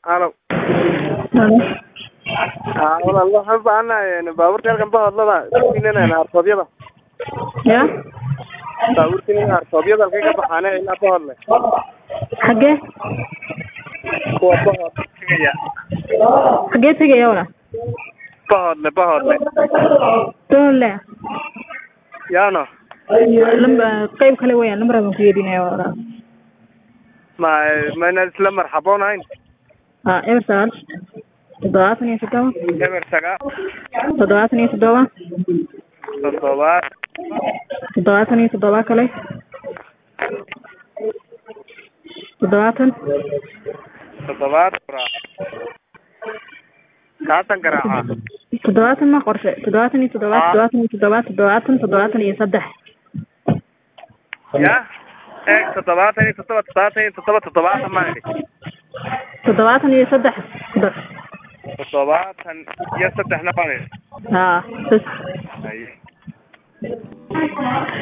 halo Halo. haa walaal waxaan u baahanahay baabuurta halkan bahodlada inana hartoobyada Ya. baabuurta hartoobyada halkay ka baxaane ilaa bahodle Xagee? kuwa bahod tegaya Xagee tegaya walaal? bahodle bahodle Doole. yaano Lamba qayb kale weeyaan lambar baan ku yeedinaya walaal. ma mayna isla marxaboonahayn Ah, eber sagaal. Toddobaatan iyo toddoba. eber sagaal Toddobaatan iyo toddoba. toddobaad Toddobaatan iyo toddoba kale. Toddobaatan. toddobaad kaatan garaaca Toddobaatan ma qorshe. Toddobaatan iyo toddoba. Ah. Toddobaatan iyo toddoba. Toddobaatan. Toddobaatan iyo saddex. ya eeg toddobaatan iyo toddoba toddobaatan iyo toddoba toddobaatan maa idhi Toddobaatan iyo saddex. Ku dar. toddobaatan iyo saddexna baan idhi Haa. Bas.